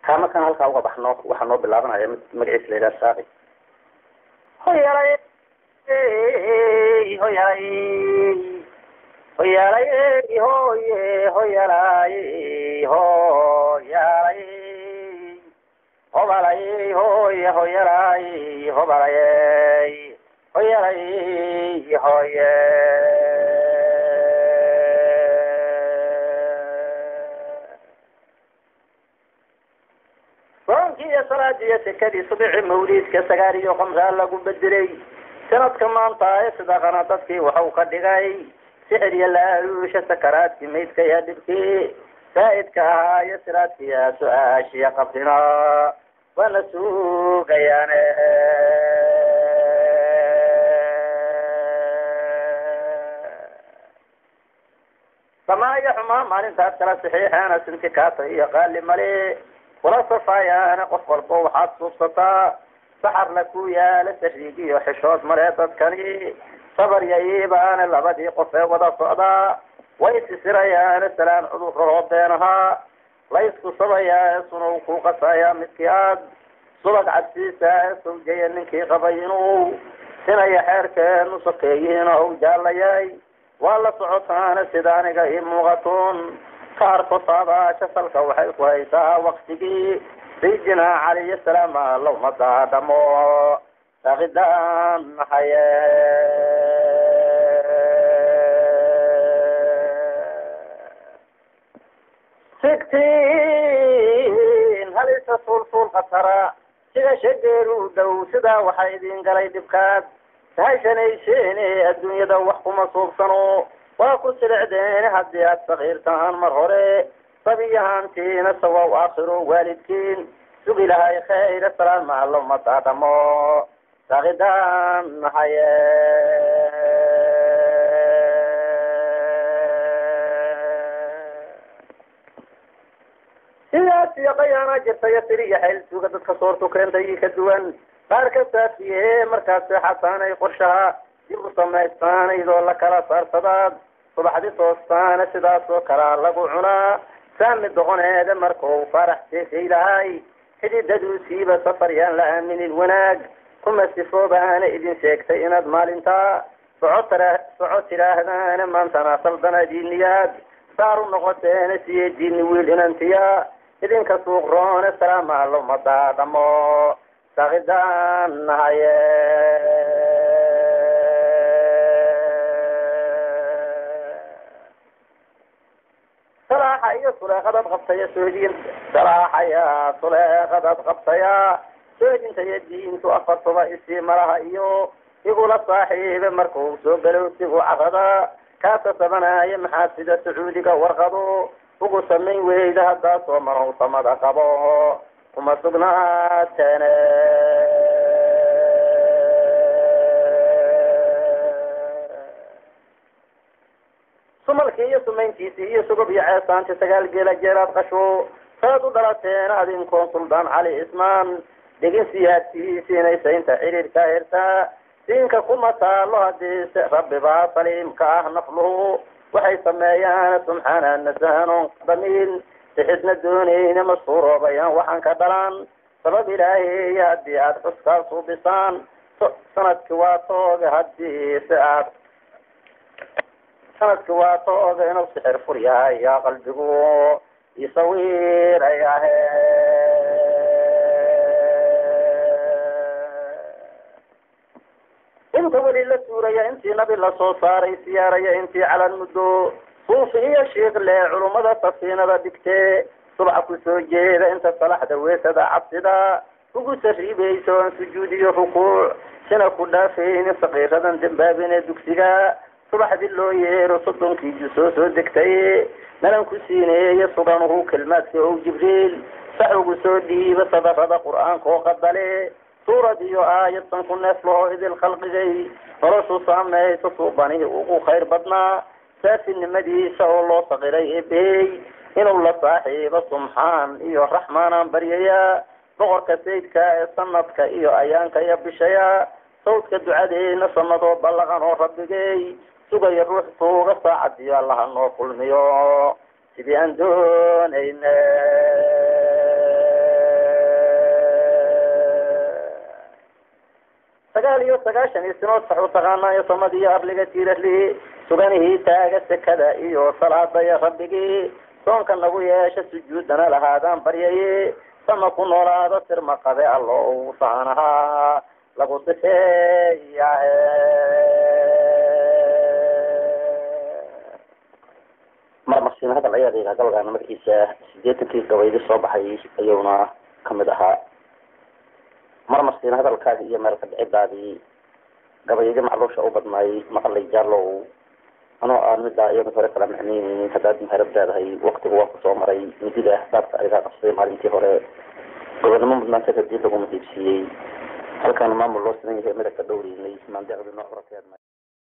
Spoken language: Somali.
kaa markaan halkaa uga baxno waxaa noo bilaabanaya mid magaciisa la yidhaha saaqi hoyalay hoyalay hoyalay hoye hoyalay hoyalay hobalay hoye hoyalay hobalay hoyalay hoye soonkii iyo salaadii iyo sekadii subici mawliidka sagaal iyo khamsaa lagu bedelay sanadka maanta ee sidaqana dadkii waxau ka dhigay sixir iyo laaluusha sakaraadkii maydka iyo dhibkii saa'idka ahaa iyo siraadkiya su-aashiya qabrina waana sugayaane samaa iyo xumaa maalintaas kala saxiixeena sintikaata iyo qaali male kula safaayaana qof walbo waxaad suubsataa saxarla ku yaala sariig iyo xishood male dadkani sabar iyo iibaana labadii qof ee wada socdaa way sisirayaana salaan cudurrahoo beenahaa laysku sabayaa ee sunow ku qasayaa midkii aad subag cabsiisa ee sawjaya ninkii qabay inuu sinaya xeerkeenu sokeeyihiin ou jaalayay waa la socotaana sida aniga ii muuqatoon ka harko taabaasha salka waxay ku haysaa waktigii sayidina caliyo salaama lowma daadhamo saaqidaan haye sigtiin halisa suulsuul khatara sida shageeru dhow sidaa waxaa idin galay dhibkaad tahashanaysheene adduunyada wax kuma suubsano waa ku silicdeen haddii aad sakiirtaan mar hore sabiyahaantiina sawaw aakhiro waalidkiin sugi lahay khayra salaama loma daadhamo saaqidaan haye sidaas iyo qayaana jirta iyo tiri iyo xayl suga dadka soortu keentay ka duwan qaar ka saafiye markaas seexataanay qorshaha dib u samaystaan iyadoo la kala saarsadaad subaxdi toostaana sidaas oo kalaa lagu cunaa saami doqoneeda markau farax seesay lahay xididaduusiiba safar yaan la aaminin wanaag kuma sifoobaana idin sheegtay inaad maalintaa soco tara soco tidhaahdaana maantana saldanadiiniyaad saar u noqoteena siye diini wiil inantiya idinka suuq roone salaama loma daadhamo saaqidaan haye salaaxa iyo suleeqadaad qabtaya soodin salaaxaya suleeqadaad qabtaya soodinta iyo diintu afartuba isii malaha iyo igula saaxiibe markuu soo galow sigu carada kaasa sabanaayo maxaa sida sacuudiga warqado ugu samayn weyda haddaa soo manow samada qabo kuma sugnaateene sumalkii iyo sumayntiisii iyo sugub iyo ceesaanti sagaal geela jeelaad qasho saad u dhalateen adinkoon suldaan cali ismaan dhegin siyaadkiisiinaysa inta xiriirka hirtaa diinka kuma taalo hadii rabbibaa saliimka ah nafluhu waxay sameeyaan subxaana nasahanoon damiin sixidna doonayna masuuroobayaan waxaan ka dhalan sabab ilaahay haddii aada xuskaa suubisaan sanadki waa tooga hadii si aad sanadki waa tooga inuu sixir fur yahay yaa qalbigu isawiirayahe inta weli la tuuraya intii nabi lasoo saaray siyaaraya intii calan muddo suufi iyo shiikle culummada safiinada dhigtee subaxa kusoo jeeda inta salaxda weesada cabsida ugu sariibayso aan sujuud iyo rukuuc sina ku dhaafaynin sakiiradan dambaabine dugsiga subaxdii loo yeero soddonkii jusoo soo degtay nalan ku siineeya suganuhu kelmaadka ow jibriil sax ugu soo dhiiba sadarada qur-aanka oo qadale suurad iyo aayad san ku neef lahoo idil khalqigay noloshu saamaysa suubanihi ugu khayr badnaa saafinimadiisa oo loo saqiray eebey inuu la saaxiibo sumxaan iyo raxmaanaan baryaya boqorka sayidka ee sanadka iyo ayaanka iyo bishaya sawdka ducadeena sanadoo ballaqan oo rabbigay sugaya ruux tuuga saacadiyo allaha noo kulmiyo sidii aan doonayne iyo sagaashan iyo sinood sax u taqaanaayo samadiiyo arliga tiirarlihi suganihii taaga sekada iyo salaadaya rabbigii soonka nagu yeesha sujuudana lahaadaan baryaye sama ku noolaado sirma qabe allo saanahaa lagu sifeeyahe marmarsiina hadal ayaa layidhaha gabalgaana magaciisa sideetankii gabaydi soo baxay ayuuna kamid ahaa marmarsiina hadalkaadi iyo meel kadhicidaadii gabaydi macluusha u badnaay maqalay jaalow anoo aan midaa iyada hore kala macneyneynin haddaad maharab leedahay waktigu waa kusoo maray midida ahbaabka ayagaa qabsaday maalintii hore gobonimo mudnaanta kadib laguma diibsiiyey halkaana maamul loo sinan yahay midagka dhowreynay maandeecdi noo horateedna